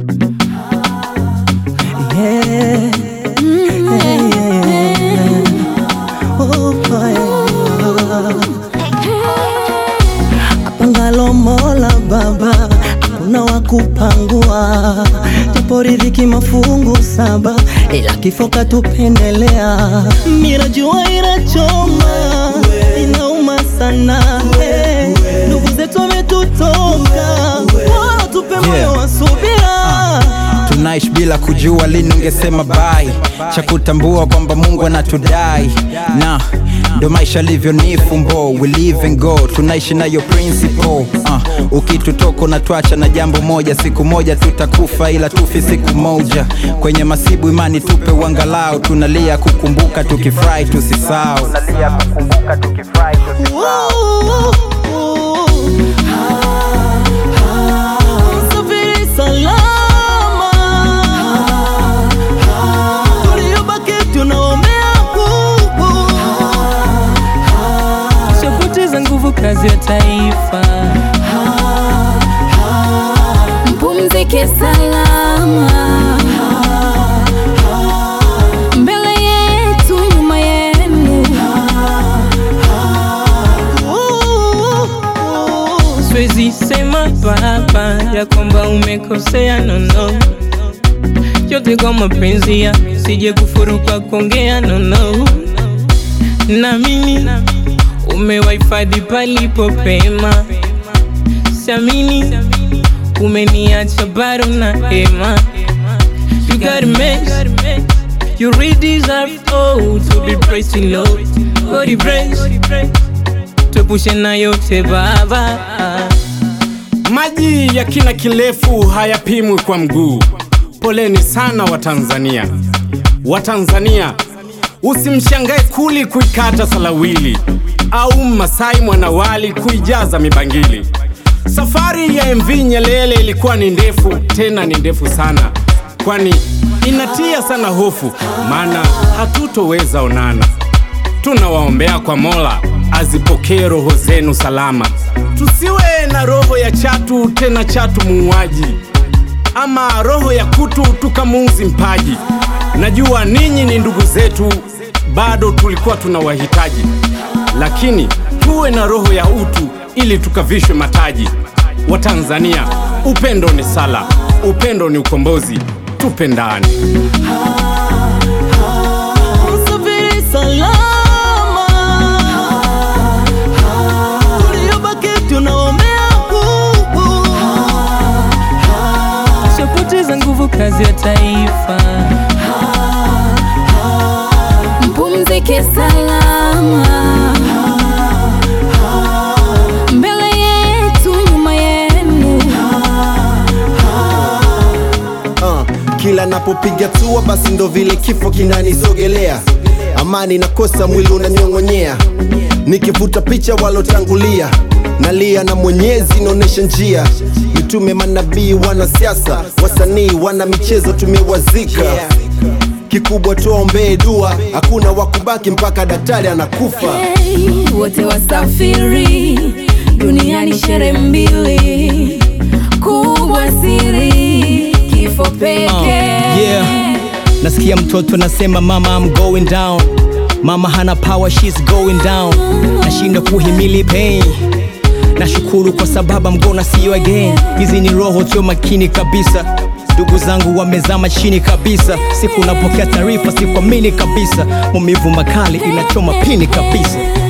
Yeah. Yeah, yeah. Oh, yeah. Apangalo Mola Baba, hakuna wa kupangua, japo riziki mafungu saba, ila kifo katupendelea. Mirajua inachoma, inauma sana, eh. ndugu zetu wametutoka, wala tupe moyo Yeah. wa subira. tunaishi bila kujua lini ungesema bai cha kutambua kwamba mungu anatudai na ndo maisha livyo ni fumbo we live and go tunaishi nayo principle uh, ukitutoka unatwacha na jambo moja siku moja tutakufa ila tufi siku moja kwenye masibu imani tupe uangalau tunalia kukumbuka tukifurahi tusisao Safiri salama, tuliobaki tunaombea Mungu. Sipoteza nguvu kazi ya taifa mpumzike salama, mbele yetu, nyuma yenu. Siwezi sema baba ya kwamba umekosea nono, yote kwa mapenzi ya sije kufuru kwa kuongea nono, na mimi umewahifadhi palipo pema, siamini umeniacha bado na hema. You got a mess. You really deserve oh, to be praised in Lord. God praise. Tuepushe na yote baba. Maji ya kina kirefu hayapimwi kwa mguu. Poleni sana Watanzania. Watanzania, usimshangae kuli kuikata salawili au Masai mwanawali kuijaza mibangili. Safari ya MV Nyerere ilikuwa ni ndefu, tena ni ndefu sana, kwani inatia sana hofu, maana hatutoweza onana. Tunawaombea kwa Mola azipokee roho zenu salama. Tusiwe na roho ya chatu, tena chatu muuaji, ama roho ya kutu tukamuuzi mpaji. Najua ninyi ni ndugu zetu, bado tulikuwa tunawahitaji, lakini tuwe na roho ya utu ili tukavishwe mataji. Watanzania, upendo ni sala, upendo ni ukombozi, tupendane. Safiri salama, tuliobaki tunaombea Mungu. Sipoteza nguvu kazi ya taifa. mpumzike salama, mbele yetu, nyuma yenu. uh, kila napopiga tua basi ndo vile kifo kinanisogelea amani nakosa mwili unanyong'onyea nikivuta picha walotangulia nalia na mwenyezi naonyesha njia mitume manabii wanasiasa wasanii wana michezo tumewazika kikubwa tuombee dua hakuna wakubaki mpaka daktari anakufa Hey, wote wasafiri duniani, shere mbili kubwa, siri kifo pekee. yeah. Nasikia mtoto anasema mama I'm going down Mama hana power she's going down Nashindwa kuhimili pain Nashukuru kwa sababu I'm gonna see you again Hizi ni roho tio makini kabisa Ndugu zangu wamezama chini kabisa Siku napokea taarifa sikuamini kabisa Maumivu makali inachoma pini kabisa